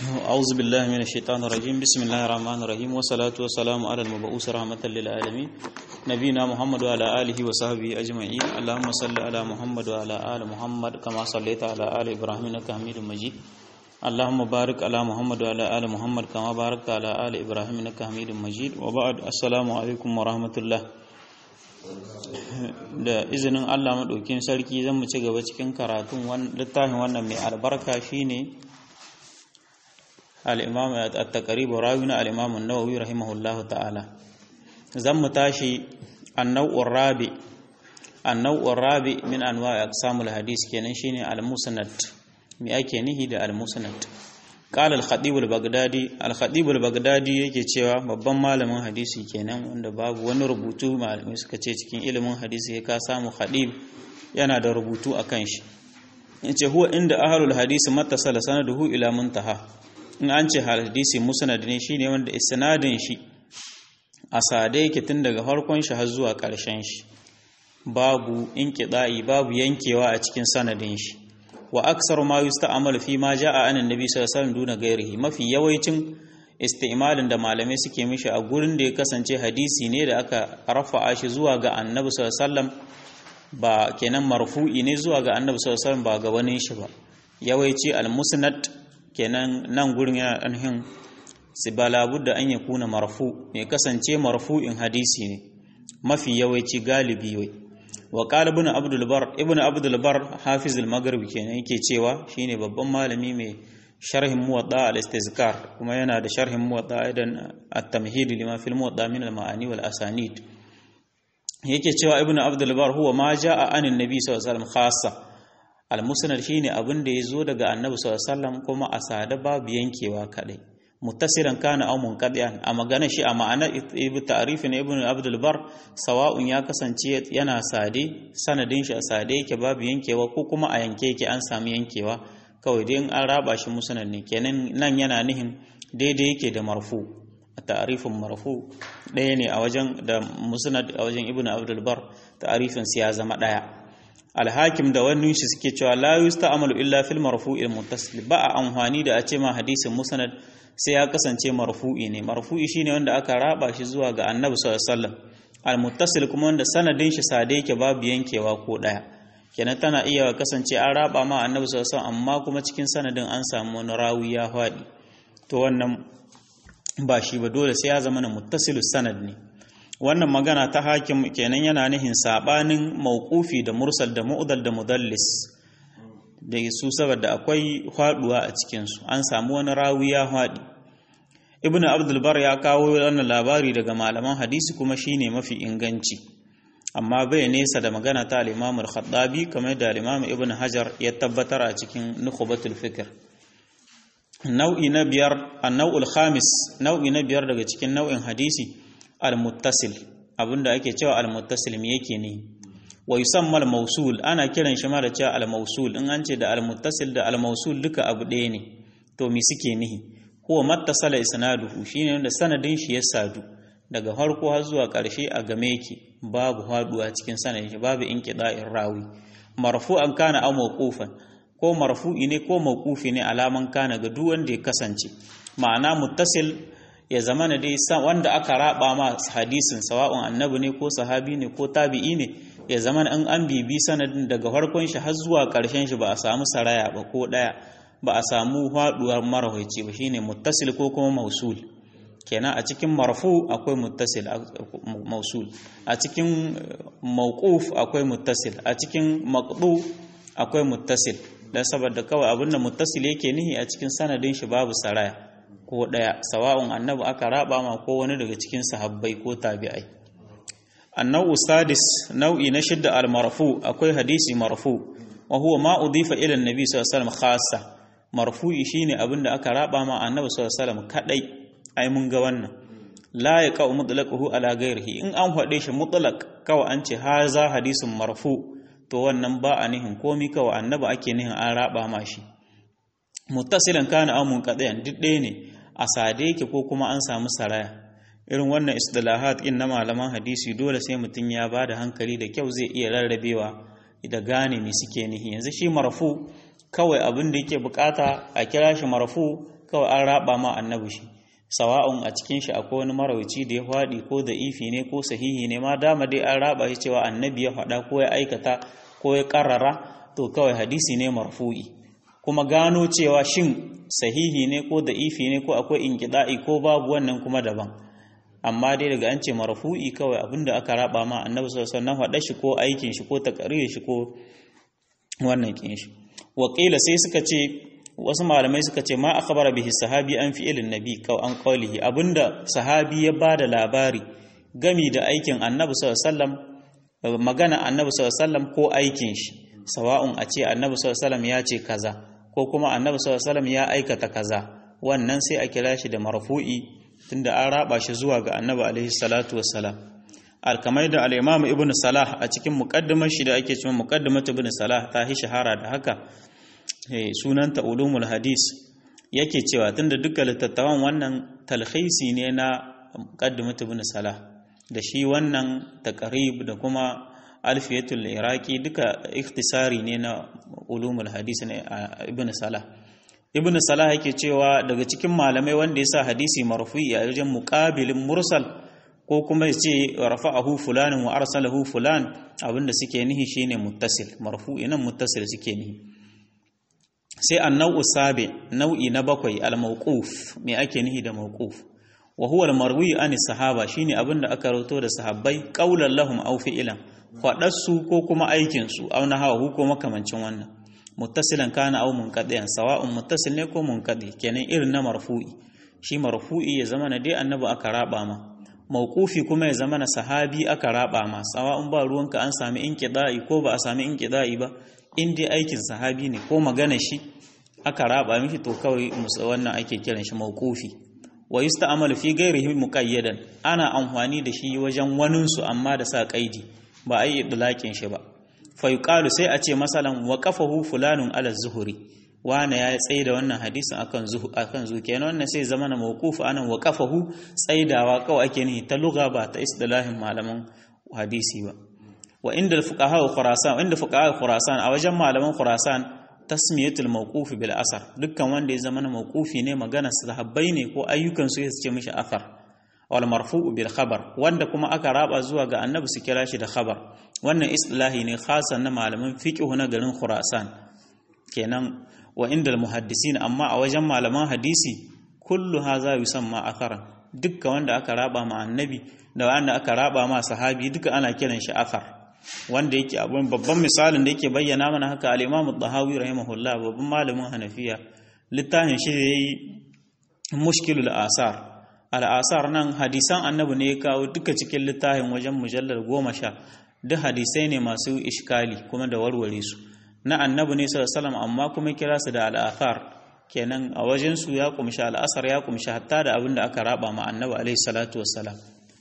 أعوذ بالله من الشيطان الرجيم بسم الله الرحمن الرحيم والصلاة والسلام على المبعوث رحمة للعالمين نبينا محمد وعلى آله وصحبه أجمعين اللهم صل على محمد وعلى آل محمد كما صليت على آل إبراهيم إنك حميد مجيد اللهم بارك على محمد وعلى آل محمد كما باركت على آل إبراهيم إنك حميد مجيد وبعد السلام عليكم ورحمة الله da izinin Allah maɗaukin sarki zan mu ci gaba cikin karatun littafin wannan mai albarka shine al-imam at-taqrib rawi na al-imam an-nawawi rahimahullah ta'ala zan mu tashi an-naw'ur rabi an-naw'ur rabi min anwa'i aqsamul hadis kenan shine al-musnad me ake nihi da al-musnad qala al-khatib al-baghdadi al-khatib al-baghdadi yake cewa babban malamin hadisi kenan wanda babu wani rubutu malamai suka ce cikin ilimin hadisi ka samu khatib yana da rubutu akan shi yace huwa inda ahlul hadisi mattasala sanaduhu ila muntaha in an ce hadisi musnad ne shine wanda isnadin shi a sade yake tun daga farkon shi har zuwa ƙarshen shi babu inqida'i babu yankewa a cikin sanadin shi wa aksar ma yusta'malu fi ma ja'a an annabi sallallahu alaihi wasallam duna gairihi mafi yawancin isti'malin da malamai suke mishi a gurin da ya kasance hadisi ne da aka rafa'a shi zuwa ga annabi sallallahu alaihi wasallam ba kenan marfu'i ne zuwa ga annabi sallallahu alaihi wasallam ba ga wani shi ba yawanci al-musnad kenan nan gurin yana anhin sibala budda an yakuna marfu ya kasance marfu'in hadisi ne mafi yawanci galibi wai wa qala ibn abdul bar ibn abdul bar hafiz al maghrib kenan yake cewa shine babban malami mai sharhin muwatta al istizkar kuma yana da sharhin muwatta idan at-tamhid lima fil muwatta min al ma'ani wal asanid yake cewa ibn abdul bar huwa ma jaa anin nabi sallallahu alaihi wasallam khassa al musnad shine abin da yazo daga annabi sallallahu alaihi wasallam kuma a sada babu yankewa kadai muttasilan kana aw munqadiyan a magana shi a ma'ana ibi ta'rifin ibn abdul bar sawa'un ya kasance yana sade sanadin shi a sade yake babu yankewa ko kuma a yanke yake an samu yankewa kawai dai an raba shi musnad ne kenan nan yana nihin daidai yake da marfu a ta'rifin marfu ɗaya ne a wajen da musnad a wajen ibn abdul bar ta'rifin ya zama ɗaya alhakim da wani shi suke cewa la yusta'malu illa fil marfu'il muttasil ba a amfani da a ce ma hadisin musnad sai ya kasance marfu'i ne marfu'i shine wanda aka raba shi zuwa ga annabi sallallahu alaihi wasallam almuttasil kuma wanda sanadin shi sade yake babu yankewa ko daya kenan tana iya kasance an raba ma annabi sallallahu alaihi wasallam amma kuma cikin sanadin an samu wani rawi ya fadi to wannan ba shi ba dole sai ya zama na muttasilus sanad ne wannan magana ta hakim kenan yana nihin sabanin mauqufi da mursal da mu'dal da mudallis da su saboda akwai haduwa a cikinsu an samu wani rawi ya haɗi ibn abdulbar ya kawo wannan labari daga malaman hadisi kuma shine mafi inganci amma bai nesa da magana ta al-imam al-khattabi kamar da al-imam ibn hajar ya tabbatar a cikin nukhbatul fikr nau'i na biyar an-naw'ul khamis nau'i na biyar daga cikin nau'in hadisi al-muttasil abinda ake cewa al-muttasil me yake ne wa yusamma al-mawsul ana kiran shi ma da cewa al-mawsul in an ce da al-muttasil da al-mawsul duka abu ɗaya ne to me suke nihi huwa mattasala isnaduhu shine wanda sanadin shi ya sadu daga farko har zuwa ƙarshe a game yake babu haduwa cikin sanadin shi babu inqida'in rawi marfu'an kana aw mawqufan ko marfu'i ne ko mawqufi ne alaman kana ga duk wanda ya kasance ma'ana muttasil ya zama na dai wanda aka raba ma hadisin sawa'un annabi ne ko sahabi ne ko tabi'i ne ya zama in an bibi sanadin daga farkon shi har zuwa ƙarshen shi ba a samu saraya ba ko ɗaya ba a samu haɗuwar marahaici ba shine muttasil ko kuma mausul kenan a cikin marfu akwai muttasil mausul a cikin mauquf akwai muttasil a cikin maqdu akwai muttasil dan saboda kawai abinda muttasil yake nihi a cikin sanadin shi babu saraya ko ɗaya sawa'un annabi aka raba ma ko wani daga cikin sahabbai ko tabi'ai النوع السادس نوع نشد المرفوع akwai hadisi marfu wa huwa ma udifa ila annabi sallallahu alaihi wasallam khassa marfu'i shine abinda aka raba ma annabi sallallahu alaihi wasallam kadai ai mun ga wannan la yaqa mutlaquhu ala ghairihi in an fade shi mutlaq kawai an ce haza hadisun marfu to wannan ba a nihin komi kawai annabi ake nihin an raba ma shi muttasilan kana amun qadayan duk ɗaya ne a sade yake ko kuma an samu saraya irin wannan istilahat in na malaman hadisi dole sai mutum ya ba da hankali da kyau zai iya rarrabewa da gane me suke nihi yanzu shi marfu kawai abin da yake bukata a kira shi marfu kawai an raba ma annabi shi sawa'un a cikin shi akwai wani marawici da ya faɗi ko da ifi ne ko sahihi ne ma dama dai an raba shi cewa annabi ya faɗa ko ya aikata ko ya karrara to kawai hadisi ne marfu'i kuma gano cewa shin sahihi ne ko da ifi ne ko akwai inkida'i ko babu wannan kuma daban amma dai daga an ce marfu'i kawai abinda aka raba ma annabi sallallahu alaihi wasallam faɗa shi ko aikin shi ko takarir shi ko wannan kin shi wakila sai suka ce wasu malamai suka ce ma akhbara bihi sahabi an fi'ilin nabi kaw an qawlihi abinda sahabi ya bada labari gami da aikin annabi sallallahu alaihi wasallam magana annabi sallallahu alaihi wasallam ko aikin shi sawa'un a ce annabi sallallahu alaihi wasallam ya ce kaza ko kuma annabi sallallahu alaihi wasallam ya aikata kaza wannan sai a kira shi da marfu'i tunda an raba shi zuwa ga annabi alaihi salatu wassalam alkamai da al-imam ibn salah a cikin muqaddimar shi da ake cewa muqaddimat ibn salah ta hi shahara da haka sunanta ulumul hadis yake cewa tunda dukkan littattafan wannan talhisi ne na muqaddimat ibn salah da shi wannan taqrib da kuma alfiyatul iraqi duka ikhtisari ne na ulumul hadis ne ibn salah ibn salah yake cewa daga cikin malamai wanda ya sa hadisi marfu'i a wajen muqabilin mursal ko kuma ya ce rafa'ahu fulanin wa arsalahu fulan abinda suke nihi shine muttasil marfu'i nan muttasil suke nihi sai annau sabi nau'i na bakwai al-mawquf me ake nihi da mawquf wa huwa al-marwi an sahaba shine abinda aka rawato da sahabbai qaulan lahum aw fi'lan faɗarsu ko kuma aikinsu au na hawa ko makamancin wannan muttasilan kana au munqadiyan sawa'un muttasil ne ko munqadi kenan irin na marfu'i shi marfu'i ya zama na dai annabi aka raba ma mauqufi kuma ya zama na sahabi aka raba ma sawa'un ba ruwanka an sami inqida'i ko ba a sami inqida'i ba in dai aikin sahabi ne ko magana shi aka raba mishi to kawai wannan ake kiran shi mauqufi wa yusta'malu fi ghairihi muqayyadan ana amfani da shi wajen waninsu amma da sa kaidi ba a yi idlaƙin shi ba fayuqalu sai a ce masalan wa qafahu fulanun ala zuhuri wane ya tsaye da wannan hadisin akan zuhu akan zuhu kenan wannan sai zama na mawquf anan wa qafahu tsaidawa kawai ake nihi ta lugha ba ta istilahin malaman hadisi ba wa inda fuqaha khurasan inda fuqaha khurasan a wajen malaman khurasan tasmiyatul mawquf bil asar dukkan wanda ya zama na mawqufi ne magana sahabbai ne ko ayyukan su ya ce mishi athar wal marfu'u bil khabar wanda kuma aka raba zuwa ga annabi su kira shi da khabar wannan istilahi ne khasan na malaman fiqh na garin Khurasan kenan wa inda muhaddisin amma a wajen malaman hadisi kullu haza yusamma akharan dukkan wanda aka raba ma annabi da wanda aka raba ma sahabi duka ana kiran shi akhar wanda yake abun babban misalin da yake bayyana mana haka al-Imam ad-Dahawi rahimahullah babban malamin Hanafiya littafin shi yayi mushkilul asar al'asar nan hadisan annabi ne ya kawo duka cikin littafin wajen mujallar goma sha duk hadisai ne masu ishkali kuma da warware su na annabi ne sallallahu amma kuma kira su da al'athar kenan a wajen su ya kumshi al'asar ya kumshi hatta da abin da aka raba ma annabi alaihi salatu wassalam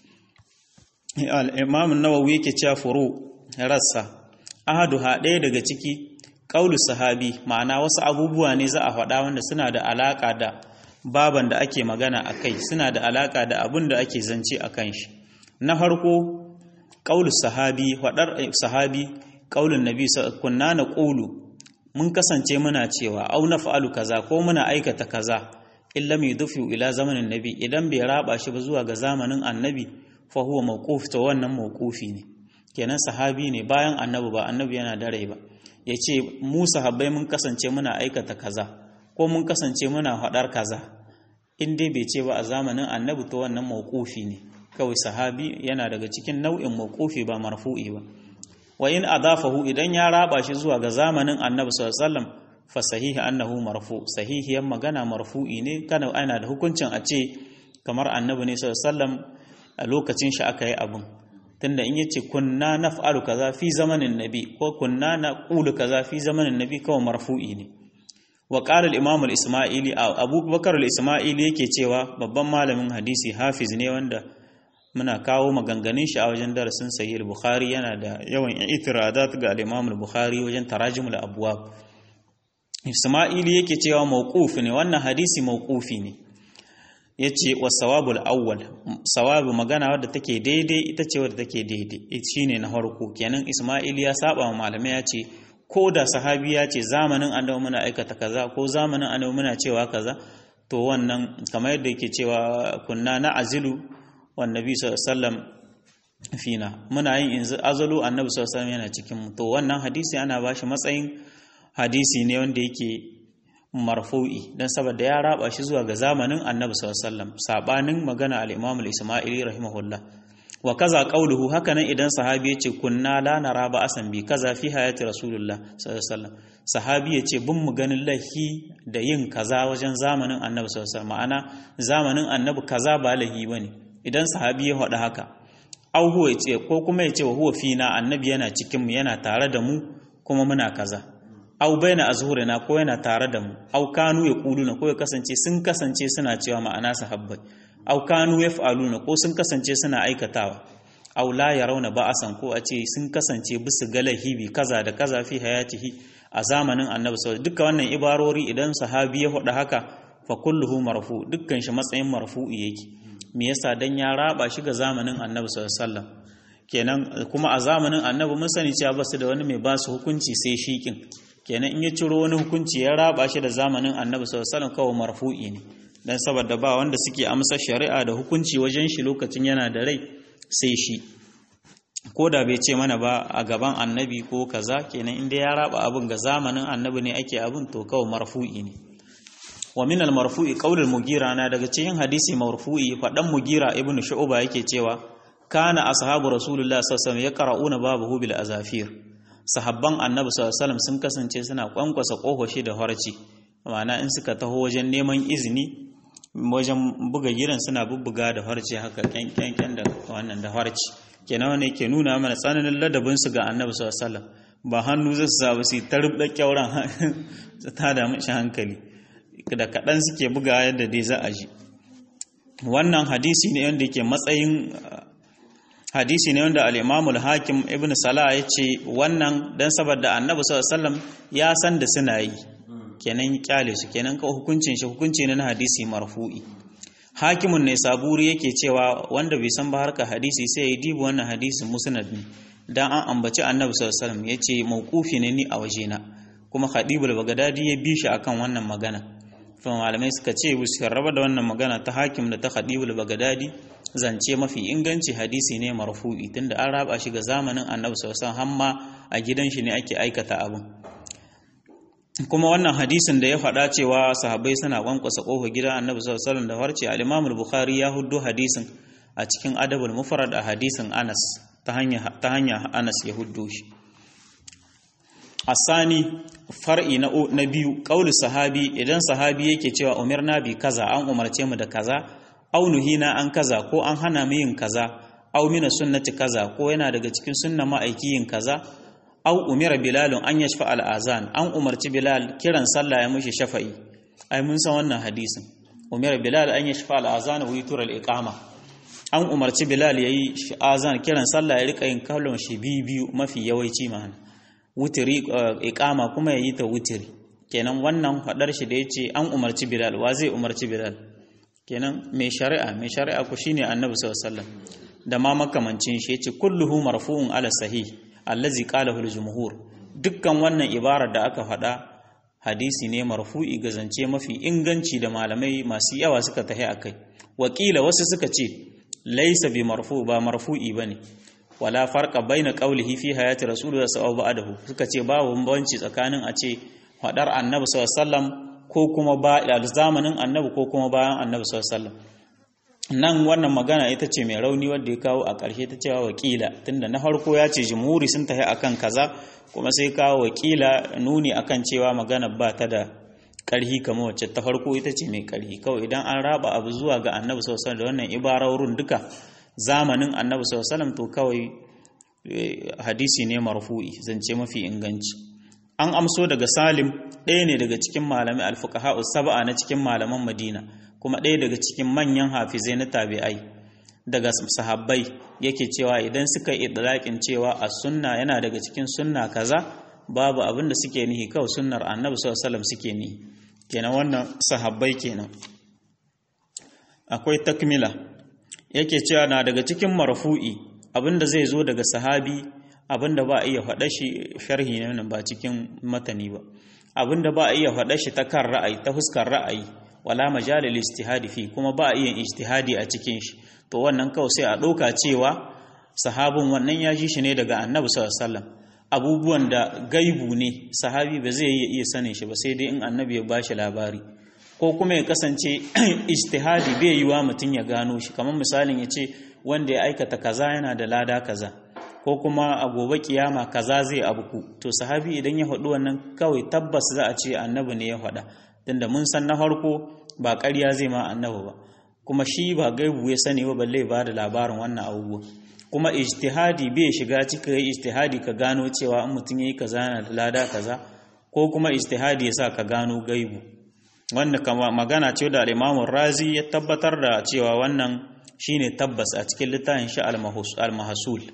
al-imam an-nawawi yake cewa furu rassa ahadu ha ɗaya daga ciki qaulu sahabi ma'ana wasu abubuwa ne za a faɗa wanda suna da alaka da baban da ake magana a kai suna da alaka da abin da ake zance a kan shi na farko ƙaulus sahabi faɗar sahabi ƙaulun nabi kunna na ƙulu mun kasance muna cewa au na fa'alu kaza ko muna aikata kaza illa mai dufi ila zamanin nabi idan bai raba shi ba zuwa ga zamanin annabi fa huwa mawquf to wannan mawqufi ne kenan sahabi ne bayan annabi ba annabi yana da rai ba yace mu sahabbai mun kasance muna aikata kaza ko mun kasance muna faɗar kaza in dai bai ce ba a zamanin annabi to wannan mawqufi ne kawai sahabi yana daga cikin nau'in mawqufi ba marfu'i ba wa in adafahu idan ya raba shi zuwa ga zamanin annabi sallallahu alaihi wasallam fa sahihi annahu marfu sahihiyan magana marfu'i ne kana ana da hukuncin a ce kamar annabi ne sallallahu alaihi wasallam a lokacin shi aka yi abun tunda in yace kunna naf'alu kaza fi zamanin nabi ko kunna naqulu kaza fi zamanin nabi kawai marfu'i ne wa qala al-imam al-isma'ili abu bakar al-isma'ili yake cewa babban malamin hadisi hafiz ne wanda muna kawo maganganun shi a wajen darasin sahih al-bukhari yana da yawan itiradat ga al-imam al-bukhari wajen tarajim al-abwab isma'ili yake cewa mawquf ne wannan hadisi mawqufi ne yace wa sawabul awwal sawabu magana wadda take daidai ita ce wadda take daidai shine na farko kenan isma'ili ya saba wa malamai ya ce ko da sahabi ya ce zamanin annabi muna aikata kaza ko zamanin annabi muna cewa kaza to wannan kamar yadda yake cewa kunna na azilu wan nabi sallallahu fina muna yin azalu annabi sallallahu yana cikin mu to wannan hadisi ana bashi matsayin hadisi ne wanda yake marfu'i dan saboda ya raba shi zuwa ga zamanin annabi sallallahu sabanin magana al-imam al-isma'ili rahimahullah wa kaza qauluhu hakanan idan sahabi yace kunna la nara ba asan bi kaza fi hayati rasulullah sallallahu alaihi sahabi yace bin mu ganin lahi da yin kaza wajen zamanin annabi sallallahu ma'ana zamanin annabi kaza ba lahi bane idan sahabi ya faɗa haka au huwa yace ko kuma yace wa huwa fina annabi yana cikin mu yana tare da mu kuma muna kaza au baina azhurina ko yana tare da mu au kanu yaquluna ko ya kasance sun kasance suna cewa ma'ana sahabbai au kanu yaf'aluna ko sun kasance suna aikatawa au la yarawna ba'asan ko a ce sun kasance bisu galahibi kaza da kaza fi hayatihi a zamanin annabi sallallahu duka wannan ibarori idan sahabi ya faɗa haka fa kulluhu marfu dukkan shi matsayin marfu'i yake me yasa dan ya raba shi ga zamanin annabi sallallahu alaihi kenan kuma a zamanin annabi mun sani cewa basu da wani mai ba su hukunci sai shikin kenan in ya ciro wani hukunci ya raba shi da zamanin annabi sallallahu alaihi wasallam kawai marfu'i ne dan saboda ba wanda suke amsa shari'a da hukunci wajen shi lokacin yana da rai sai shi ko da bai ce mana ba a gaban annabi ko kaza kenan inda ya raba abin ga zamanin annabi ne ake abin to kawai marfu'i ne wa min al-marfu'i qaulul mugira na daga cikin hadisi marfu'i fadan mugira ibnu shu'ba yake cewa kana ashabu rasulullah sallallahu alaihi wasallam yaqra'una babahu bil azafir sahabban annabi sallallahu alaihi wasallam sun kasance suna kwankwasa kohoshi da harci ma'ana in suka taho wajen neman izini wajen buga gidan suna bubbuga da harci haka kyankyan da wannan da harci kenan wani ke nuna mana tsananin ladabin su ga annabi sallallahu alaihi wasallam ba hannu zai su zaɓi su ta rubda kyauran ta da mashi hankali da kaɗan suke buga yadda dai za a ji wannan hadisi ne wanda yake matsayin hadisi ne wanda al hakim ibn salah ya ce wannan dan saboda annabi sallallahu ya san da suna yi kenan kyale su kenan ka hukuncin shi hukunci ne na hadisi marfu'i hakimun ne saburi yake cewa wanda bai san ba harka hadisi sai ya dibi wannan hadisin musnad ne dan an ambaci annabi sallallahu alaihi wasallam yace mauqufi ne ni a wajena kuma khadibul bagdadi ya bi shi akan wannan magana kuma malamai suka ce su raba da wannan magana ta hakim da ta khadibul bagdadi zance mafi inganci hadisi ne marfu'i tunda an raba shi ga zamanin annabi sallallahu alaihi wasallam hamma a gidan shi ne ake aikata abin kuma wannan hadisin da ya faɗa cewa sahabbai suna kwankwasa ƙofar gidan annabi sallallahu alaihi wasallam da farce al-imam al-bukhari ya huddo hadisin a cikin adabul mufrad a hadisin anas ta hanya ta hanya anas ya huddo shi asani far'i na na biyu qaulu sahabi idan sahabi yake cewa umirna bi kaza an umarce mu da kaza aw nuhina an kaza ko an hana mu yin kaza aw mina sunnati kaza ko yana daga cikin sunna ma'aiki yin kaza aw umira bilalun an yashfa al-azan an umarci bilal kiran sallah ya mushi shafa'i ai mun san wannan hadisin umira bilal an yashfa al-azan wa yutura al-iqama an umarci bilal yayi azan kiran sallah ya rika yin kallon shi biyu mafi yawanci ma'ana wutiri iqama kuma yayi ta wutiri kenan wannan fadar shi da yace an umarci bilal wa zai umarci bilal kenan mai shari'a mai shari'a ku shine annabi sallallahu alaihi wasallam da ma makamancin shi yace kulluhu marfu'un ala sahih allazi qalahu al-jumhur dukkan wannan ibarar da aka faɗa hadisi ne marfu'i ga zance mafi inganci da malamai masu yawa suka tahi akai wakila wasu suka ce laysa bi marfu ba marfu'i bane wala farqa baina qawlihi fi hayati rasulullah sallallahu alaihi wasallam suka ce babu bambanci tsakanin a ce faɗar annabi sallallahu alaihi wasallam ko kuma ba zamanin annabi ko kuma bayan annabi sallallahu alaihi wasallam nan wannan magana ita ce mai rauni wadda ya kawo a ƙarshe ta cewa wakila tunda na farko ya ce jimhuri sun tafi akan kaza kuma sai kawo wakila nuni akan cewa magana ba ta da ƙarhi kamar wacce ta farko ita ce mai ƙarhi kawai idan an raba abu zuwa ga annabi sallallahu da wannan ibarorin duka zamanin annabi sallallahu to kawai hadisi ne marfu'i zance mafi inganci an amso daga salim ɗaya ne daga cikin malamai alfuqaha sab'a na cikin malaman madina kuma ɗaya daga cikin manyan hafizai na tabi'ai daga sahabbai yake cewa idan suka yi idlaƙin cewa a sunna yana daga cikin sunna kaza babu abin da suke nihi kawai sunnar annabi sallallahu alaihi suke nihi kenan wannan sahabbai kenan akwai takmila yake cewa na daga cikin marfu'i abin da zai zo daga sahabi abin da ba a iya faɗa shi sharhi ne ba cikin matani ba abin da ba a iya faɗa shi ta kan ra'ayi ta fuskar ra'ayi wala majal lil ijtihadi fi kuma ba a yin ijtihadi a cikin shi to wannan kawai sai a ɗauka cewa sahabin wannan ya ji shi ne daga annabi sallallahu alaihi wasallam abubuwan da gaibu ne sahabi ba zai iya sanin shi ba sai dai in annabi ya bashi labari ko kuma ya kasance ijtihadi bai yi wa mutum ya gano shi kamar misalin ya ce wanda ya aikata kaza yana da lada kaza ko kuma a gobe kiyama kaza zai abuku to sahabi idan ya faɗi wannan kawai tabbas za a ce annabi ne ya faɗa tunda mun san na farko ba ƙarya zai ma annabi ba kuma shi ba gaibu ya sani ba balle ba da labarin wannan abubuwa kuma ijtihadi bai shiga cikin ijtihadi ka gano cewa in mutum yayi kaza yana da lada kaza ko kuma ijtihadi yasa ka gano gaibu wanda kama magana ce da al-Imam Razi ya tabbatar da cewa wannan shine tabbas a cikin littafin shi al-Mahsul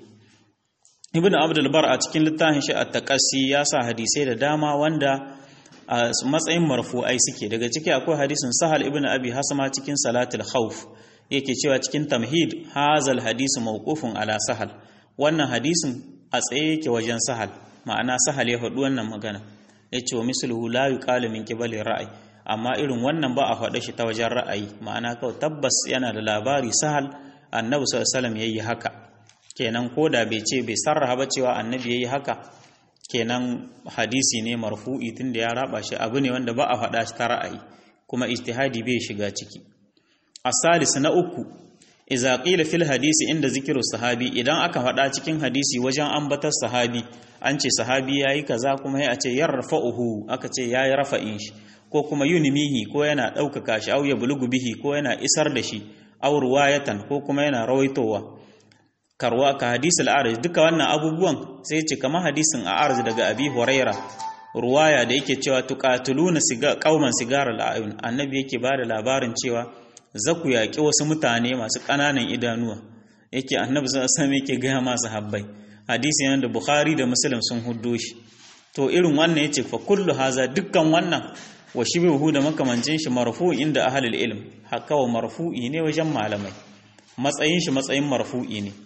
Ibn Abdul Bar a cikin littafin shi at-Taqassi ya sa hadisai da dama wanda a matsayin marfu'ai suke daga ciki akwai hadisin Sahal ibn Abi Hasama cikin Salatul Khawf yake cewa cikin tamhid hazal hadisu mawqufun ala sahal wannan hadisin a tsaye yake wajen sahal ma'ana sahal ya faɗi wannan magana yace wa misluhu la yuqalu min qibali ra'ayi amma irin wannan ba a faɗa shi ta wajen ra'ayi ma'ana kawai tabbas yana da labari sahal annabi sallallahu alaihi wasallam yayi haka kenan koda bai ce bai sarraha ba cewa annabi yayi haka kenan hadisi ne marfu'i tunda ya raba shi abu ne wanda ba a faɗa shi ta ra'ayi kuma ijtihadi bai shiga ciki asalis na uku iza qila fil hadisi inda zikiru sahabi idan aka faɗa cikin hadisi wajen ambatar sahabi an ce sahabi yayi kaza kuma ya ce yarfa'uhu aka ce yayi rafa'in shi ko kuma yunimihi ko yana ɗaukaka shi au ya bulugu bihi ko yana isar da shi au ruwayatan ko kuma yana rawaitowa karwa ka hadisul arz duka wannan abubuwan sai ce kamar hadisin a arz daga abi huraira ruwaya da yake cewa tuqatuluna siga qauman sigara al'ayun annabi yake bada labarin cewa za ku yaƙi wasu mutane masu ƙananan idanuwa yake annabi sallallahu yake gaya masu habbai hadisi yana da bukhari da muslim sun huddo shi to irin wannan yace fa kullu haza dukkan wannan wa shibihu da makamancin shi marfu inda ahlul ilm haka wa marfu'i ne wajen malamai matsayin shi matsayin marfu'i ne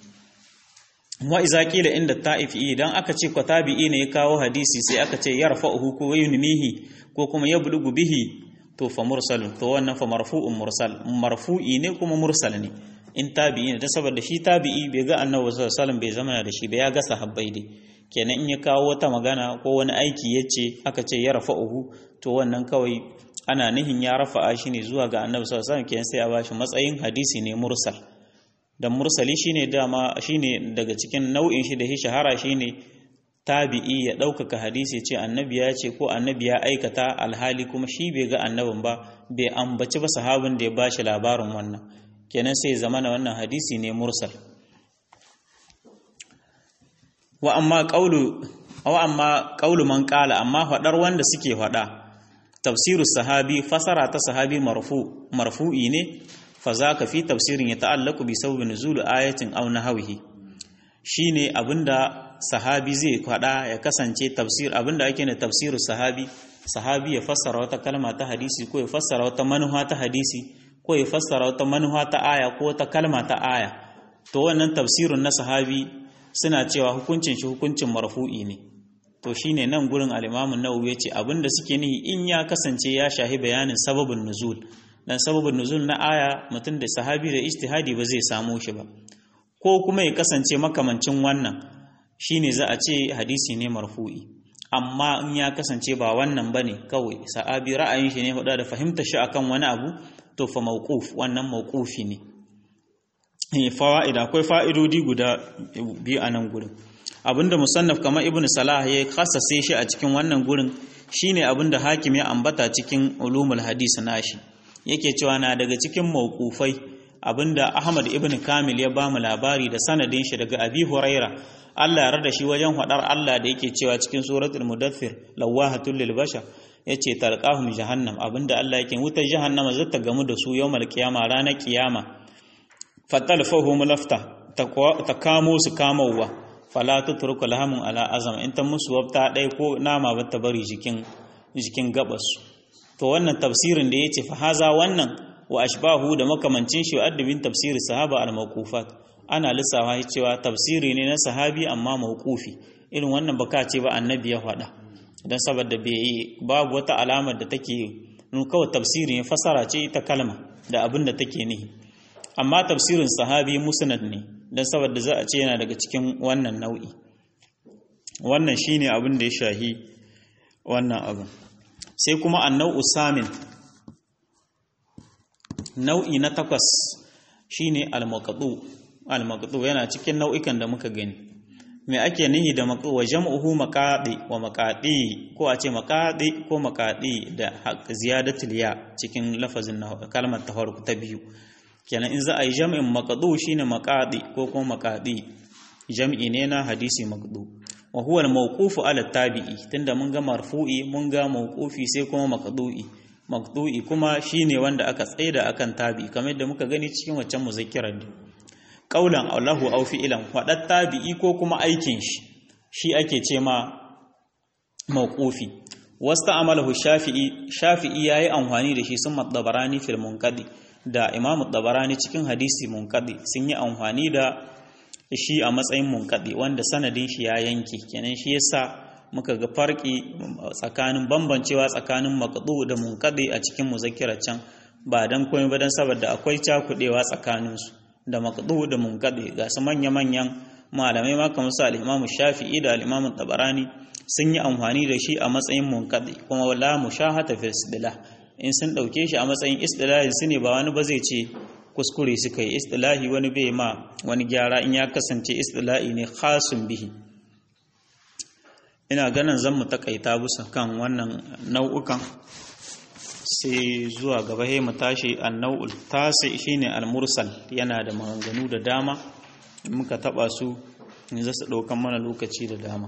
wa iza qila inda ta'ifi idan aka ce tabi'i ne ya kawo hadisi sai aka ce yarfa'uhu ko yunmihi ko kuma yablugu bihi to fa mursalun to wannan fa marfu'un mursal marfu'i ne kuma mursal ne in tabi'i ne da saboda shi tabi'i bai ga annabi sallallahu alaihi wasallam bai zama da shi ba ya ga sahabbai dai kenan in ya kawo wata magana ko wani aiki yace aka ce ya rafa'uhu to wannan kawai ana nihin ya rafa'a shi ne zuwa ga annabi sallallahu alaihi wasallam kenan sai a bashi matsayin hadisi ne mursal dan mursali shine dama shine daga cikin nau'in shi da shi shahara shine tabi'i ya ɗaukaka hadisi ce annabi ya ce ko annabi ya aikata alhali kuma shi bai ga annabin ba bai ambaci ba sahabin da ya bashi labarin wannan kenan sai zamana wannan hadisi ne mursal wa amma qaulu wa amma qaulu man qala amma fadar wanda suke fada tafsirus sahabi fasara ta sahabi marfu marfu'i ne fa zaka fi tafsirin ya ta'allaku bi sababin nuzul ayatin aw nahwihi shine abinda sahabi zai faɗa ya kasance tafsir abinda ake ne tafsiru sahabi sahabi ya fassara wata kalma ta hadisi ko ya fassara wata manuha ta hadisi ko ya fassara wata manuha ta aya ko wata kalma ta aya to wannan tafsirun na sahabi suna cewa hukuncin shi hukuncin marfu'i ne to shine nan gurin al-Imam an-Nawawi yace abinda suke nihi in ya kasance ya shahi bayanin sababin nuzul dan sababin nuzul na aya mutum da sahabi da ijtihadi ba zai samu shi ba ko kuma ya kasance makamancin wannan shine za a ce hadisi ne marfu'i amma in ya kasance ba wannan bane kawai sahabi ra'ayin shi ne huda da fahimta shi akan wani abu to fa mawquf wannan mawqufi ne fawa'ida akwai fa'idodi guda biyu a nan gurin abinda musannaf kamar ibnu salah ya kasase shi a cikin wannan gurin shine abinda hakim ya ambata cikin ulumul hadis nashi yake cewa na daga cikin mawqufai abinda ahmad ibnu kamil ya bamu labari da sanadin shi daga abi huraira Allah ya rada shi wajen hadar Allah da yake cewa cikin suratul mudaththir lawahatul lil bashar yace talqahum jahannam abinda Allah yake wutar jahannama zata gamu da su yawmal qiyama ranar kiyama fatalfahum lafta ta kamo su kamawa fala tutruku lahamun ala azam in ta musu wabta dai ko nama ba ta bari jikin jikin gabas to wannan tafsirin da yace fa haza wannan wa ashbahu da makamancin shi addabin tafsiri sahaba al mawqufat ana lissafa cewa tafsiri ne na sahabi amma mawqufi irin wannan baka ce ba annabi ya faɗa dan saboda bai babu wata alamar da take nun kawai tafsiri ne fasara ce ita kalma da abin da take nihi amma tafsirin sahabi musnad ne dan saboda za a ce yana daga cikin wannan nau'i wannan shine abin da ya shahi wannan abin sai kuma annau usamin nau'i na takwas shine al-maqdu al-maqdu yana cikin nau'ikan da muka gani me ake nihi da maqdu wa jam'uhu maqadi wa maqadi ko a ce maqadi ko maqadi da ziyadatul ya cikin lafazin kalmar ta farko ta biyu kenan in za a yi jam'in maqdu shine maqadi ko kuma maqadi jam'i ne na hadisi maqdu wa huwa al-mawqufu ala tabi'i tunda mun ga marfu'i mun ga mawqufi sai kuma maqdu'i maqdu'i kuma shine wanda aka tsaida akan tabi'i kamar yadda muka gani cikin waccan muzakkirar din qaulan Allahu aw fi'lan fadat tabi'i ko kuma aikin shi shi ake ce ma mawqufi wasta amalahu shafi'i shafi'i yayi amfani da shi sun madabarani fil munqadi da imam dabarani cikin hadisi munqadi sun yi amfani da shi a matsayin munkaɗe wanda sanadin shi ya yanke kenan shi yasa muka ga farki tsakanin bambancewa tsakanin maqdu da munkaɗe a cikin muzakkira can ba dan komai ba dan saboda akwai cakudewa tsakanin su da maqdu da munkaɗe ga su manya manyan malamai ma kamar su al-Imam Shafi'i da al-Imam Tabarani sun yi amfani da shi a matsayin munkaɗe kuma wala mushahata fil istilah in sun dauke shi a matsayin istilahin su ne ba wani ba zai ce kuskure suka yi istilahi wani bai ma wani gyara in ya kasance istilahi ne khasun bihi ina ganin zan mu takaita bisa kan wannan nau'ukan sai zuwa gaba mu tashi annau'ul tasi shine al-mursal yana da maganganu da dama in muka taba su ne za su daukan mana lokaci da dama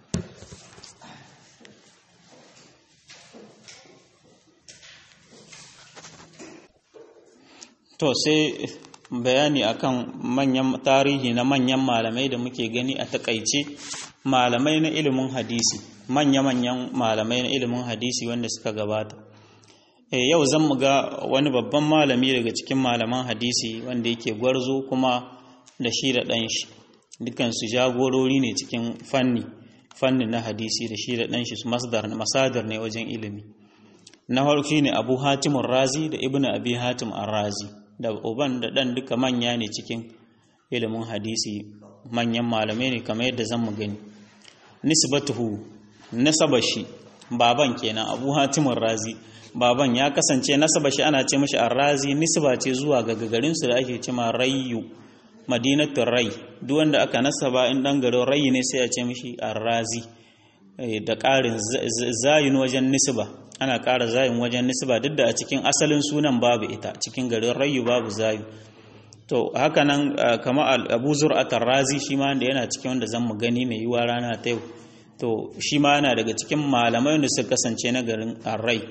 To sai bayani akan manyan tarihi na manyan malamai da muke gani a takaice malamai na ilimin hadisi manya-manyan malamai na ilimin hadisi wanda suka gabata e, yau zan mu ga wani babban malami daga cikin malaman hadisi wanda yake gwarzo kuma da shi da ɗan shi dukansu jagorori ne cikin fanni fanni na hadisi da shi da ɗan shi masadar ne wajen ilimi na farko ne abu hatimun razi da ibnu abi hatim ar-razi da uban da ɗan duka manya ne cikin ilimin hadisi manyan malamai ne kamar yadda zan mu gani nisbatuhu nasaba shi baban kenan abu hatimun razi baban ya kasance nasaba shi ana ce mashi ar-razi nisba ce zuwa ga garin su da ake cewa rayyu madinatul rai duk wanda aka nasaba in dan garin rai ne sai a ce mashi ar-razi da ƙarin zayin wajen nisba ana ƙara zayin wajen nisba duk da a cikin asalin sunan babu ita cikin garin rayu babu zayu to haka nan kama abu zur'atar razi shi ma da yana cikin wanda zan mu gani mai yiwa rana ta yau to shi ma yana daga cikin malamai da suka kasance na garin arrai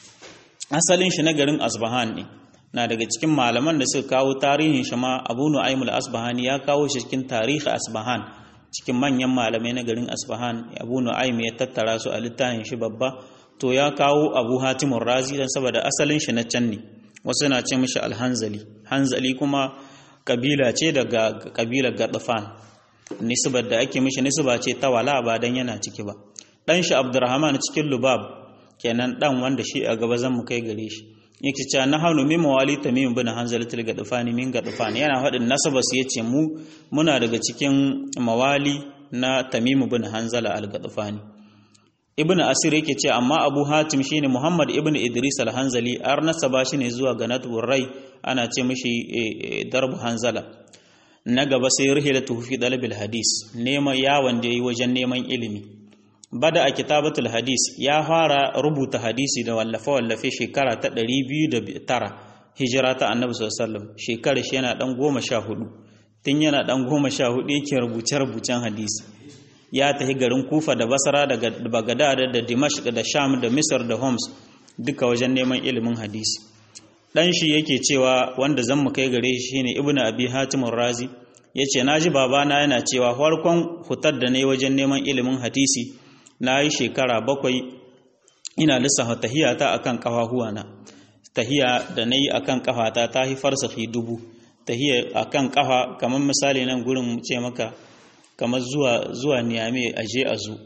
asalin shi na garin asbahan ne na daga cikin malaman da suka kawo tarihin shi ma abu nu'aymul asbahani ya kawo shi cikin tarihi asbahan cikin manyan malamai na garin asbahan abu nu'aym ya tattara su a littafin shi babba to ya kawo abu hatimun razi don saboda asalin shi na can ne wasu na ce mishi alhanzali hanzali kuma kabila ce daga kabilar gadafan nisbar da ake mishi nisba ce ta wala ba dan yana ciki ba dan shi abdurrahman cikin lubab kenan dan wanda shi a gaba zan mu kai gare shi yake cewa na hanu min mawali tamim bin hanzali til gadafani min gadafani yana faɗin nasaba su yace mu muna daga cikin mawali na tamim bin hanzala al gadafani ibn asir yake ce amma abu hatim shine muhammad ibn idris al-hanzali ar nasaba shi ne zuwa ga natbur rai ana ce mishi darbu hanzala na gaba sai rihilatu fi dalabil hadis neman yawon da yayi wajen neman ilimi bada a kitabatul hadis ya fara rubuta hadisi da wallafe wallafe shekara ta 209 hijira ta annabi sallallahu alaihi wasallam shekara shi yana dan 14 tun yana dan 14 yake rubuce rubucen hadisi ya tafi garin kufa da basra da bagadad da dimashq da sham da misr da homs duka wajen neman ilimin hadisi dan shi yake cewa wanda zan mu kai gare shi shine ibnu abi hatim razi yace naji babana yana cewa farkon hutar da nayi wajen neman ilimin hadisi nayi shekara bakwai ina lissafa tahiyata akan kafahuwana tahiya da nayi akan kafata ta hi farsahi dubu tahiya akan kafa kamar misali nan gurin mu ce maka kamar zuwa zuwa niyame a je a zo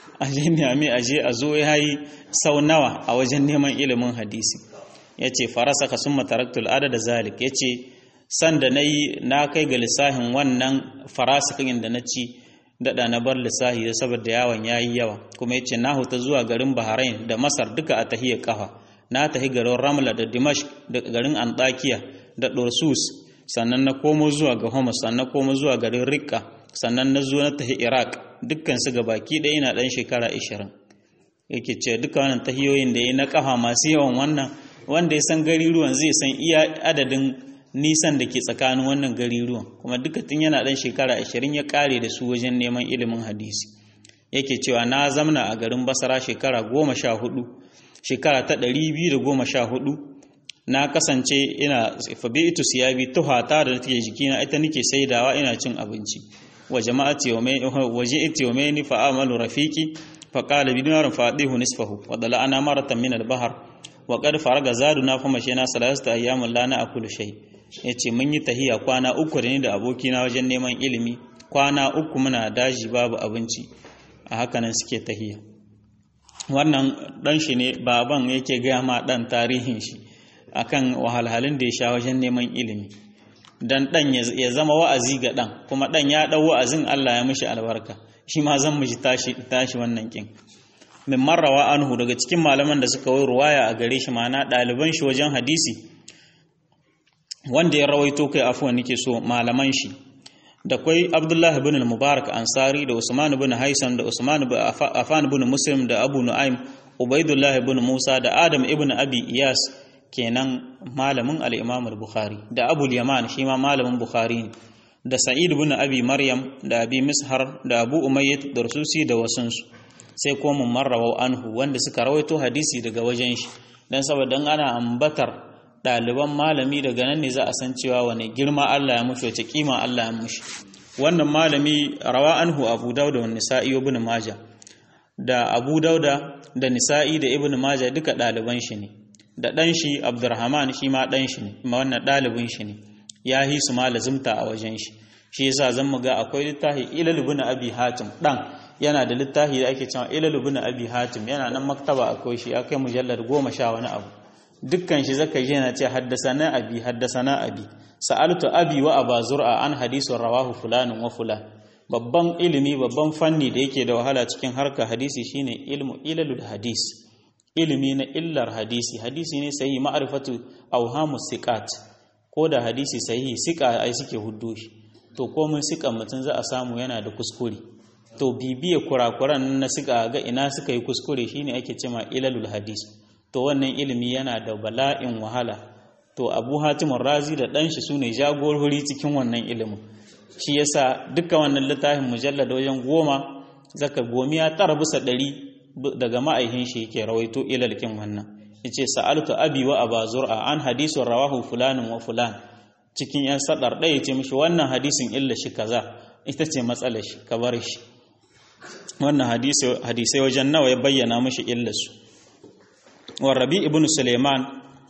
a je niyame a je a zo ya yi sau nawa a wajen neman ilimin hadisi ya ce farasa ka sun mataraktul adada zalik ya ce sanda na yi na kai ga lissahin wannan farasikin da na ci daɗa na bar lissahi da saboda yawon ya yi yawa kuma ya ce na huta zuwa garin bahrain da masar duka a tahiyar kafa na tahi garin ramla da dimash da garin antakiya da dorsus sannan na komo zuwa ga homus sannan komo zuwa garin rikka sannan na zo na tahi iraq dukkan su ga baki ɗaya ina ɗan shekara 20 yake ce duka wannan tahiyoyin da ya na kafa masu yawan wannan wanda ya san gari ruwan zai san iya adadin nisan da ke tsakanin wannan gari ruwan kuma duka tun yana ɗan shekara ashirin ya ƙare da su wajen neman ilimin hadisi yake cewa na zamna a garin basara shekara goma sha hudu shekara ta ɗari biyu da goma sha hudu na kasance ina fabi'itu siyabi tuhata da take jikina ita nake saidawa ina cin abinci wa jama'ati yawmai waje iti yawmaini fa amalu rafiqi fa qala bi dinar fadihu nisfahu wa dala ana maratan min al-bahr wa qad faraga zaduna fa mashina salasata ayyamin la na akulu shay' ya ce mun yi tahiya kwana uku da ni da abokina wajen neman ilimi kwana uku muna daji babu abinci a hakanan suke tahiya wannan dan shi ne baban yake gaya ma dan tarihin shi akan wahalhalun da ya sha wajen neman ilimi dan dan ya zama wa'azi ga dan kuma dan ya dau wa'azin Allah ya mishi albarka shi ma zan mishi tashi tashi wannan kin min marrawa anhu daga cikin malaman da suka yi ruwaya a gare shi ma'ana ɗaliban shi wajen hadisi wanda ya rawaito kai afuwan nake so malaman shi da kwai Abdullah ibn al-Mubarak Ansari da Usman ibn Haisan da Usman ibn Affan ibn Muslim da Abu Nu'aym Ubaidullah ibn Musa da Adam ibn Abi Iyas kenan malamin al-Imam al-Bukhari da Abu al-Yaman shi ma malamin Bukhari ne da Sa'id ibn Abi Maryam da Abi Mishar da Abu Umayyah da Rususi da wasunsu sai ko mun marrawa anhu wanda suka rawaito hadisi daga wajen shi dan saboda ana ambatar ɗaliban malami daga nan ne za a san cewa wani girma Allah ya mushi wace kima Allah ya mushi wannan malami rawa anhu abu dauda wa nisa'i ibn majah da abu dauda da nisa'i da ibn majah duka ɗaliban shi ne da ɗan shi abdurrahman shi ma ɗan shi ne ma wannan ɗalibin shi ne ya yi su ma lazimta a wajen shi shi yasa zan mu ga akwai littafi ilal ibn abi hatim ɗan yana da littafi da ake cewa ilal ibn abi hatim yana nan maktaba akwai shi akai mujallar goma sha wani abu dukkan shi zaka ji yana ce haddasana abi haddasana abi sa'altu abi wa aba zur'a an hadisun rawahu fulanin wa fulan babban ilimi babban fanni da yake da wahala cikin harka hadisi shine ilmu ilalul hadis ilimi na illar hadisi hadisi ne sahihi ma'rifatu awhamu siqat ko da hadisi sahihi siqa ai suke huddo shi to ko mun siqan mutun za a samu yana da kuskure to bibiye kurakuran na siqa ga ina suka yi kuskure shine ake cewa ilalul hadis to wannan ilimi yana da bala'in wahala to abu hatimun razi da ɗanshi su ne jagorori cikin wannan ilimin shi yasa duka wannan littafin mujallar da wajen goma zaka gomiya tara bisa ɗari daga ma'aihin shi yake rawaito ilalkin wannan yace sa'altu abi wa aba zur'a an hadisun rawahu fulanin wa fulan cikin yan sadar ɗaya ce mishi wannan hadisin illa shi kaza ita ce matsalar shi ka bar shi wannan hadisai wajen nawa ya bayyana mishi illarsu wa rabi ibn suleiman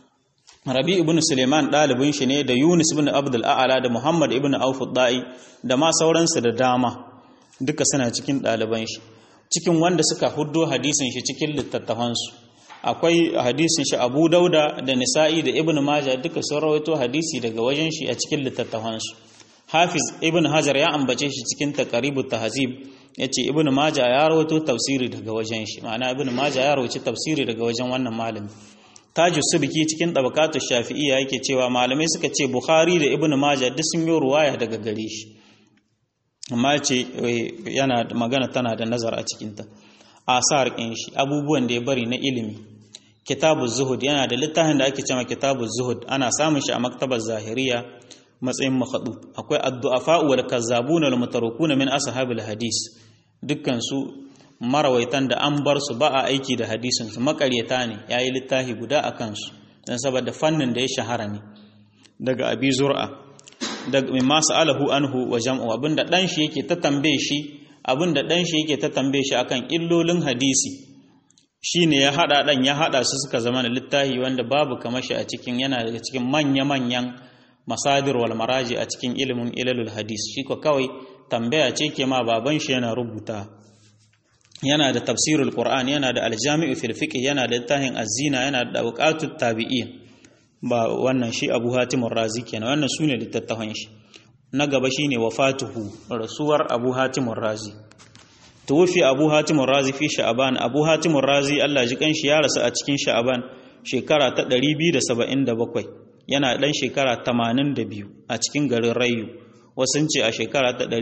rabi ibn suleiman ɗalibin shi ne da yunus ibn abdul a'ala da muhammad ibn auf da'i da ma sauransu da dama duka suna cikin ɗaliban shi cikin wanda suka huddo hadisin shi cikin littattafansu akwai hadisin shi abu dauda da nisa'i da ibn majah duka sun rawaito hadisi daga wajen shi a cikin littattafansu hafiz ibn hajar ya ambace shi cikin taqribut tahzib yace ibn majah ya rawaito tafsiri daga wajen shi ma'ana ibn majah ya rawaito tafsiri daga wajen wannan malami tajus subki cikin tabaqatu shafi'iyya yake cewa malamai suka ce bukhari da ibn majah duk sun yi ruwaya daga gare shi amma ce yana magana tana da nazar a cikinta asar ɗin shi abubuwan da ya bari na ilimi kitabu zuhud yana da littafin da ake cewa kitabu zuhud ana samun shi a maktabar zahiriya matsayin makhadu akwai addu'afa wal kazzabuna wal mutarukuna min ashabil hadis dukkan su marawaitan da an bar su ba a aiki da hadisin su makaryata ne yayi littafi guda akan su dan saboda fannin da ya shahara ne daga abi zur'a daga mimma sa'alahu anhu wa jam'u abinda dan shi yake ta tambaye shi abinda dan shi yake ta tambaye shi akan illolin hadisi shine ya hada dan ya hada su suka zama littafi wanda babu kamar shi a cikin yana daga cikin manya manyan masadir wal maraji a cikin ilimin ilalul hadis shi ko kawai tambaya ce ke ma baban shi yana rubuta yana da tafsirul qur'an yana da aljami'u fil fiqh yana da littafin azina yana da awqatut tabi'in ba wannan shi abu hatim razi kenan wannan sune littattafan shi na gaba shine wafatuhu rasuwar abu hatim razi tuwfi abu hatim razi fi sha'ban abu hatim razi Allah ji kanshi ya rasu a cikin sha'ban shekara ta 277 yana dan shekara 82 a cikin garin rayu wasun ce a shekara ta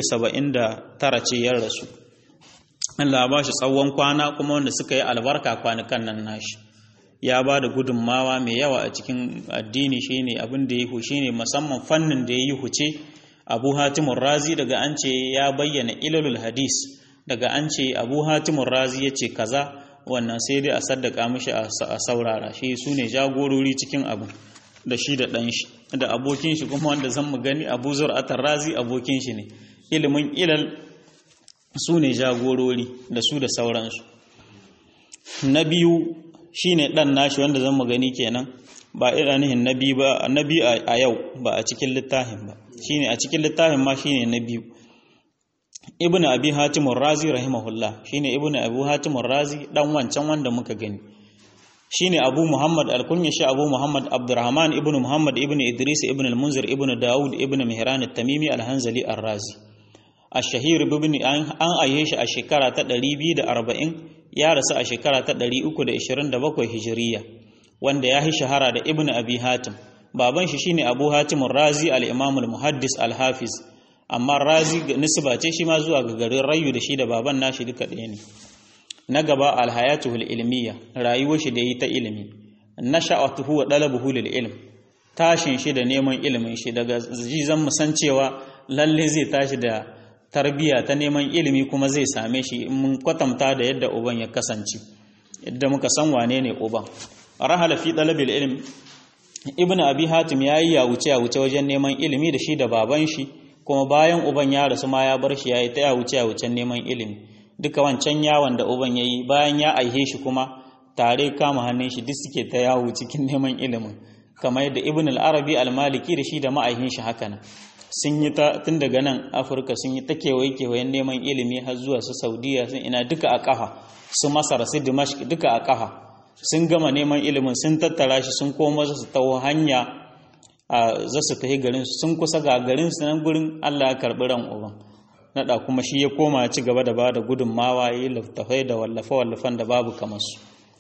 279 ce ya rasu Allah ba shi tsawon kwana kuma wanda suka yi albarka kwanukan nan nashi ya ba da gudunmawa mai yawa a cikin addini shine abin da ya hu shine musamman fannin da ya yi huce abu hatimun razi daga an ce ya bayyana ilalul hadis daga an ce abu hatimun razi ya ce kaza wannan sai dai a saddaka mishi a saurara shi su ne jagorori cikin abu da shi da ɗan shi da abokin shi kuma wanda zan mu gani abu zur'atar razi abokin shi ne ilimin ilal su ne jagorori da su da sauransu na biyu shine dan nashi wanda zan mu gani kenan ba iranihin nabi ba nabi a yau ba a cikin littafin ba shine a cikin littafin ma shine na biyu ibnu abi hatim razi rahimahullah shine ibnu abu hatim razi dan wancan wanda muka gani shine abu muhammad al-kunya shi abu muhammad abdurrahman ibnu muhammad ibnu idris ibnu al-munzir ibnu daud ibnu mihran at-tamimi al-hanzali ar-razi ash-shahir ibn an aye shi a shekara ta 240 ya rasu a shekara ta 327 hijiriya wanda ya yi shahara da ibn abi hatim baban shi shine abu hatim razi al-imam al-muhaddis al-hafiz amma razi nisba ce shi ma zuwa ga garin rayu da shi da baban nashi duka ɗaya ne na gaba al-hayatuhul ilmiya rayuwar shi da yi ta ilimi nasha'atuhu wa dalabuhu lil ilm tashin shi da neman ilimin shi daga zan mu san cewa lalle zai tashi da tarbiya ta neman ilimi kuma zai same shi mun kwatanta da yadda uban ya kasance yadda muka san wane ne uban rahala fi talabil ilm ibn abi hatim yayi ya wuce ya wuce wajen neman ilimi da shi da baban shi kuma bayan uban ya rasu ma ya bar shi yayi ta ya wuce ya wuce neman ilimi duka wancan yawon da uban yayi bayan ya aihe shi kuma tare kama hannun shi duk suke ta yawo cikin neman ilimin kamar yadda ibn al-arabi al-maliki da shi da ma'aihin shi haka nan sun yi ta tun daga nan afirka sun yi ta kewaye kewayen neman ilimi har zuwa su saudiya sun ina duka a kafa su masar su dimashq duka a kafa sun gama neman ilimin sun tattara shi sun koma su taho hanya a za su tafi garin su sun kusa ga garin su nan gurin Allah ya karbi ran uban nada kuma shi ya koma ci gaba da bada gudunmawa yi littafai da wallafa wallafan da babu kamar su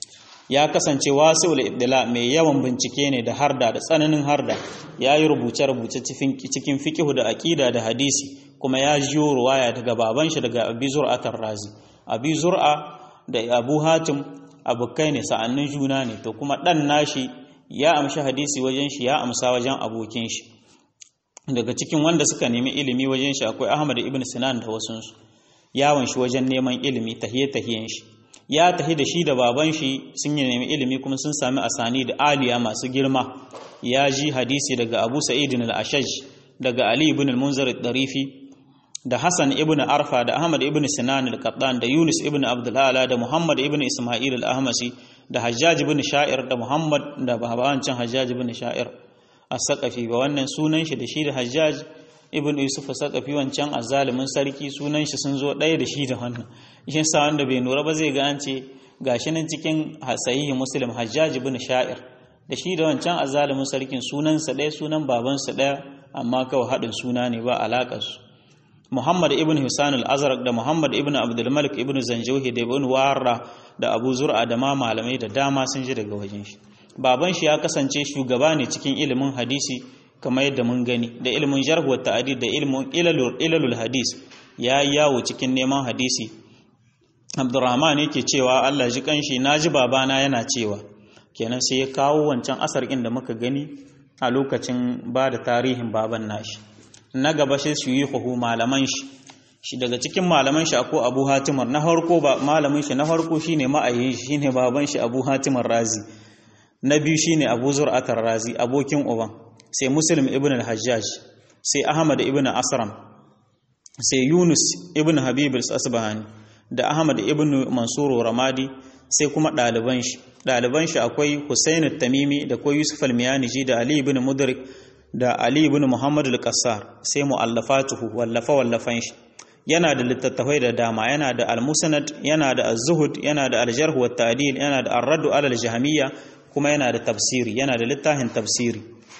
ya kasance wasu ibdila mai yawan bincike ne da harda da tsananin harda ya yi rubuce-rubuce cikin fikihu da aƙida da hadisi kuma ya jiyo ruwaya daga baban shi daga abi zur'atar razi abi zur'a da abu hatim abokai ne sa'annin juna ne to kuma ɗan nashi ya amshi hadisi wajen shi ya amsa wajen abokin shi daga cikin wanda suka nemi ilimi wajen shi akwai ahmad ibn sinan da wasunsu yawon shi wajen neman ilimi tahiye-tahiyen shi ya tahi da shi da baban shi sun yi nemi ilimi kuma sun sami asani da aliya masu girma ya ji hadisi daga abu sa'idin al-ashaj daga ali ibn al-munzir al-darifi da hasan ibn arfa da ahmad ibn sinan al-qattan da yunus ibn abdulala da muhammad ibn isma'il al-ahmasi da hajjaj ibn sha'ir da muhammad da babancin hajjaj ibn sha'ir as-saqafi ba wannan sunan shi da shi da hajjaj ibn yusuf as-saqafi wancan azalimin sarki sunan shi sun zo ɗaya da shi da wannan shi sa wanda bai nura ba zai ga an ce gashi nan cikin sahihi muslim hajjaj ibn sha'ir da shi da wancan azalimin sarkin sunansa ɗaya sunan babansa ɗaya amma kawai haɗin suna ne ba alaƙar su Muhammad ibn Husain al-Azraq da Muhammad ibn Abdul Malik ibn Zanjawhi da ibn Warra da Abu Zur'a da ma malamai da dama sun ji daga wajen shi baban shi ya kasance shugaba ne cikin ilimin hadisi kamar yadda mun gani da ilimin jarh wa ta'did da ilimin ilalul ilalul hadis ya yawo cikin neman hadisi Abdurrahman yake cewa Allah ji kanshi naji babana yana cewa kenan sai ya kawo wancan asar da muka gani a lokacin ba da tarihin baban nashi na gaba shi su yi huhu malaman shi shi daga cikin malaman shi akwai abu hatimar na harko ba malamin shi na harko shine ma'ayin shi shine baban shi abu hatimar razi na biyu shine abu zur'atar razi abokin uban sai muslim ibn al-hajjaj sai ahmad ibn asram sai yunus ibn habib al-asbahani da ahmad ibn mansur ramadi sai kuma ɗaliban shi ɗaliban shi akwai husain tamimi da ko yusuf al-miyaniji da ali ibn mudrik da Ali ibn Muhammad al-Qassar sai mu'allafatuhu wallafa wallafan shi yana da littattafai da dama yana da al-musnad yana da az-zuhud yana da al-jarh wa ta'dil yana da ar-radd ala al-jahmiyya kuma yana da tafsiri yana da littafin tafsiri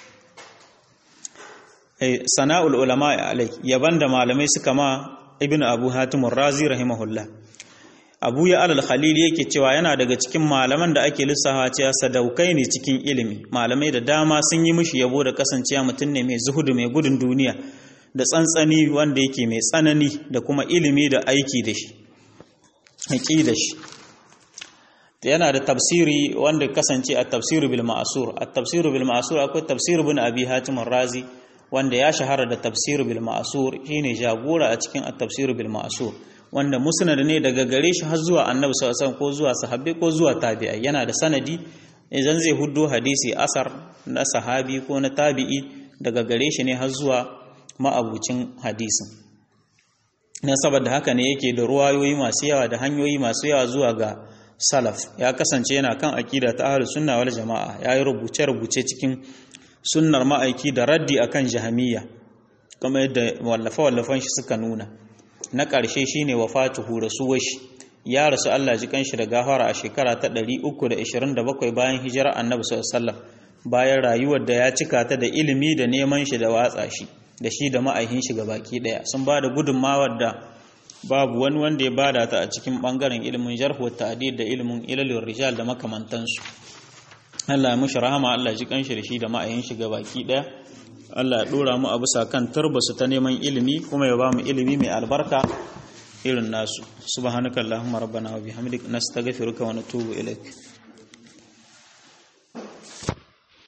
sana'ul ulama alai yaban da malamai suka ma ibnu abu hatim razi rahimahullah abu ya alal khalil yake cewa yana daga cikin malaman da ake lissafa cewa sadaukai ne cikin ilimi malamai da dama sun yi mishi yabo da kasancewa mutum ne mai zuhudu mai gudun duniya da tsantsani wanda yake mai tsanani da kuma ilimi da aiki da shi haƙi da shi yana da tafsiri wanda kasance a tafsiru bil ma'asur a tafsiru bil ma'asur akwai tafsir bin abi hatim razi wanda ya shahara da tafsir bil ma'asur shine jagora a cikin at-tafsir bil ma'asur wanda musnad ne daga gare shi har zuwa annabi sallallahu alaihi ko zuwa sahabbai ko zuwa tabi'ai yana da sanadi idan zai huddo hadisi asar na sahabi ko na tabi'i daga gare shi ne har zuwa ma'abucin hadisin na saboda haka ne yake da ruwayoyi masu yawa da hanyoyi masu yawa zuwa ga salaf ya kasance yana kan akida ta ahlus sunna wal jama'a yayi rubuce rubuce cikin sunnar ma'aiki da raddi akan jahamiyya kuma yadda wallafa wallafan shi suka nuna na ƙarshe shine wafatuhu rasuwar shi ya rasu Allah ji kanshi da gafara a shekara ta 327 bayan hijira annabi sallallahu alaihi wasallam bayan rayuwar da ya cika ta da ilimi da neman shi da watsa shi da shi da ma'aikin shi baki daya sun ba da gudunmawar da babu wani wanda ya bada ta a cikin bangaren ilimin jarhu ta'did da ilimin ilalul rijal da makamantansu Allah ya mushi rahama Allah ji kanshi da shi da ma'ayin shi baki daya Allah ya dora mu a bisa kan turbasu ta neman ilimi kuma ya ba mu ilimi mai albarka irin nasu subhanakallahumma rabbana wa bihamdika nastaghfiruka wa natubu ilaik